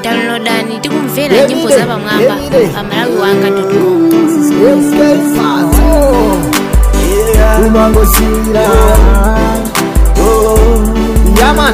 downloadani tikumvera nyimbo za pamwamba pa malawi wanga com umangosira yaman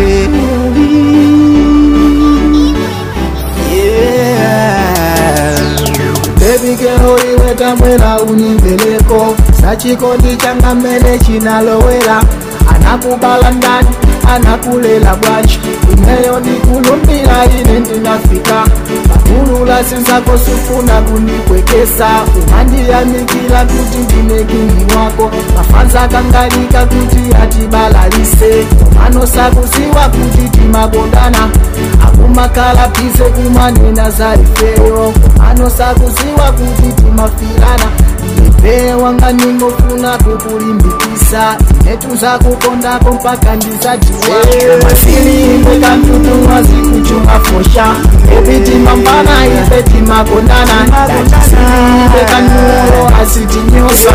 bebigero iwe tambwera unimveleko sachikondi changa mmene chinalowera anakubala ndani anakulela bwanji ineyo ndikulumbira ine ndinafika pakulula sinzako sufuna kundikwekesa umandiyamikila kuti ndine kingi wako mafanza kangalika kuti atibalalise manosakuziwa kuti timabondana akumakala pise kumanena za ifeyo manosakuziwa kuti timafirana ife wanga ningofuna kukulimbikisa inetuza kukondako mpaka ndizajiwa masilimbe kantutu wazikuchunga fosha epitimambana ife timakondana datisilibe kanulo asitinyosa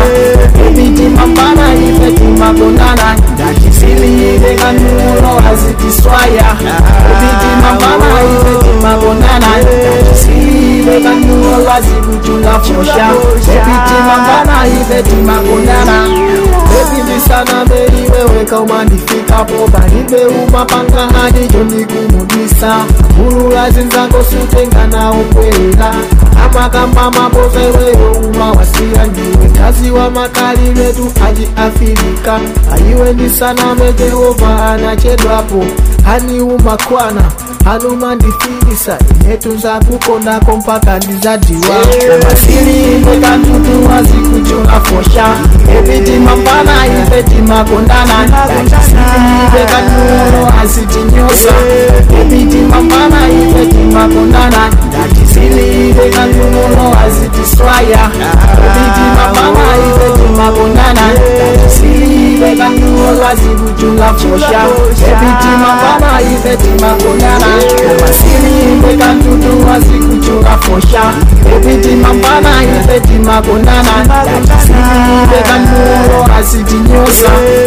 epitimambana ife timakondana datisilibe kanulo azitiswaya epitimambana ife timakondana datisilibe kanulo azikuchunga fosha epitimambana ife timakondana epindisana mberi wewe kaumandifikapo palibe umapanga hadi jondikumudisa ulula zinzako sutengana ukwela amakamba maboza iweyo umawasira ndiwe kazi wa makali letu aji afirika ayiwe ndisaname jehova anachedwapo hani umakwana hanumandifilisa inetunza kukondako mpaka ndizadiwa namasilimbe kantutu wazikuchunga fosha epitimambana ife timakondana datisilibe kanulo asitinyosa epitimambana ife timakondana datisilibe kanulo azitiswaya epitimambana ife timakondana datisilibe kanulo azikuchunga fosha epitimambana ife timakondana namasilimbe kantutu wazikuchunga fosha epitimambana ife timakondana datisilibe kanulo asitinyosa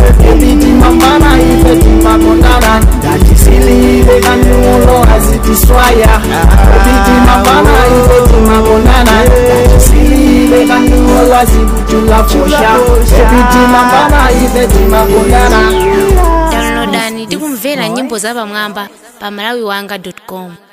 epitimambana ife timakondana datisilibe kanulo azitiswaya epitimambana ife timakondana datisilibe kanulo azikuchunga fosha epitimambana ife timakondana downloadani tikumvera nyimbo za pamwamba pa malawi wanga com